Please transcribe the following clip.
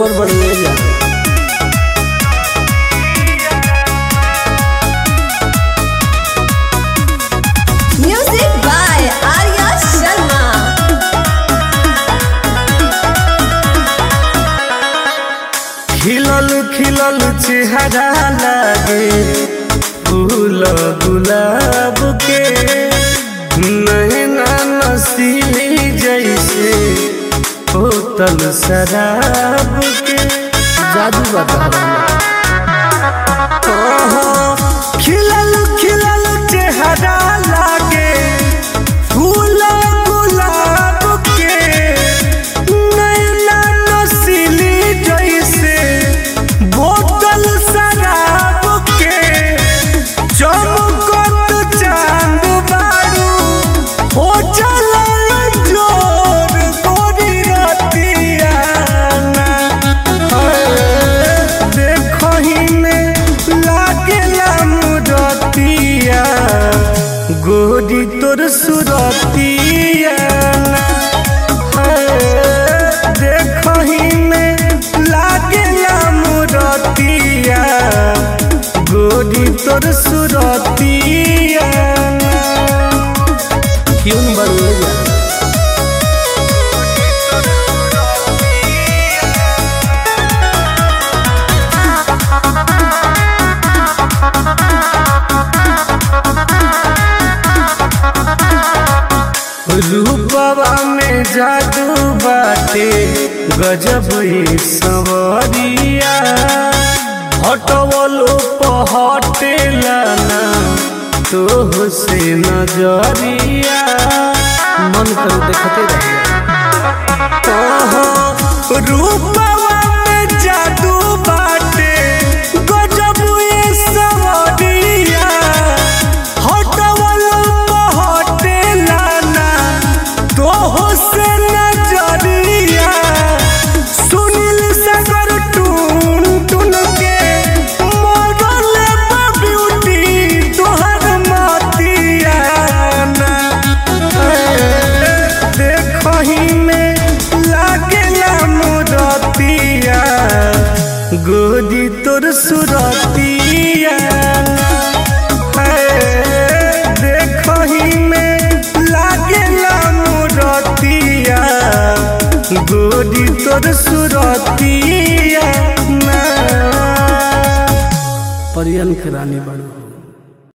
Super बढ़िया जा Music by Arya Sharma. खिलल खिलल चेहरा लागे फूल गुलाब के नैना नसीली जैसे बोतल शराब के जादू बता ओहो, खिलल खिलल चेहरा लागे फूल गुलाब के नैना नसीली जैसे बोतल शराब के चमकत चांद बारू हो चलल जोर गोरी रतिया देखही में लागेला मुरतिया गोरी तोर सुरतिया देखही में लागेला मुरतिया गोरी तोर सुरतिया क्यों बढ़िया जा रूपवा में जादू बाटे गजब ही सवरिया हटवलो पहटेला ना तोह से नजरिया मन कर देखते रहिए ओहो, रूपवा में जादू बाटे गजब ही सवरिया हटवलो पहटेला ना तोह से नजरिया सुनील सागर टून टून के मॉडल ब्यूटी तोहर मतिया ना देखही में लागेला मुरतिया गोदी तोर सुरतिया देखही में लागेला मुरतिया गोदी तोर सुरतिया ना परियन के रानी बड़ू